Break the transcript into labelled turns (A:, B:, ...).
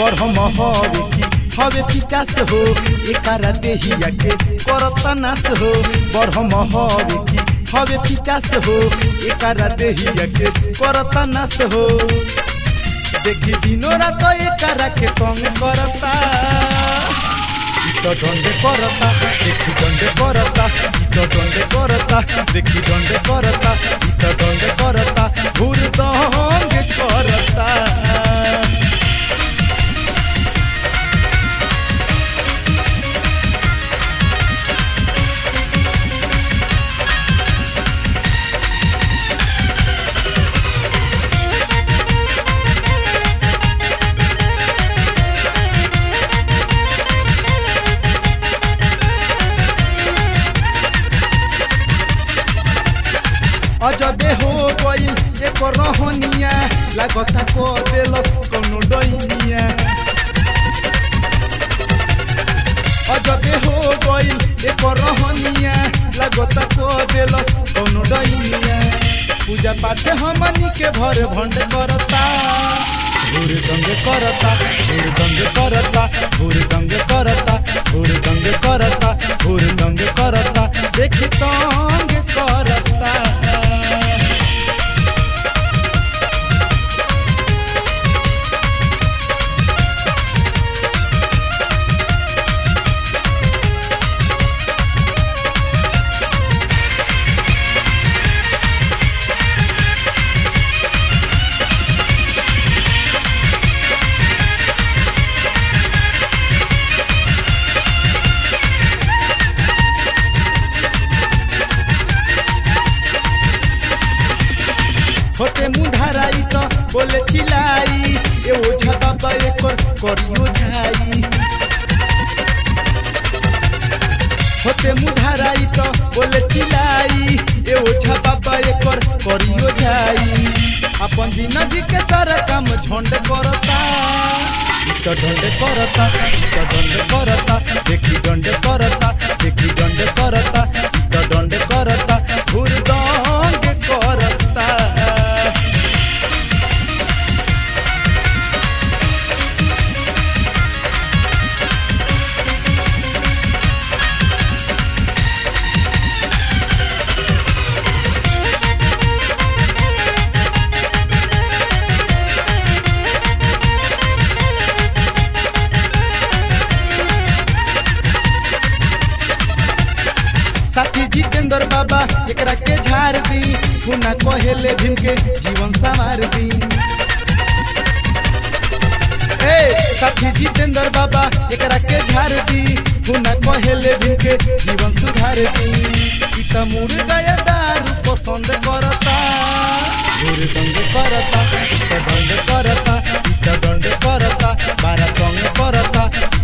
A: बरहम हवे की हवे पिचास हो एकारा देहिया के करता नास हो बरहम हवे की हवे पिचास हो एकारा देहिया के करता नास हो देखी दिनो रात एकारा के कम करता तो दंडे करता देखी दंडे करता तो दंडे करता देखी दंडे करता तो दंडे करता घूर दंग करता अजबे हो गई एक रहनिया लागता को देलस कोनो डैनिया अजबे हो गई एक रहनिया लागता को देलस कोनो डैनिया पूजा पाठ हमनी के भर भंड करता भूर दंग करता भूर दंग करता भूर दंग करता भूर दंग करता भूर दंग करता देख तंग करता होते मुंढाराई तो बोले चिलाई ए ओझा बाबा एकर करियो जाई होते मुंढाराई तो बोले चिलाई ए ओझा बाबा एकर करियो जाई अपन जिंदगी के सारा काम झंड करता तो दंड करता तो दंड करता देखी दंड करता देखी दंड करता तो दंड करता घूर दंग करता साथी जितेंद्र बाबा एकरा के झाड़ दी पुना कहेले भीम के जीवन संवार दी ए साथी जितेंद्र बाबा एकरा के झाड़ दी पुना कहेले भीम के जीवन सुधार दी ई त मुर गया दारू पसंद करता घूर दंड करता ई त दंड करता ई त दंड करता बारा संग करता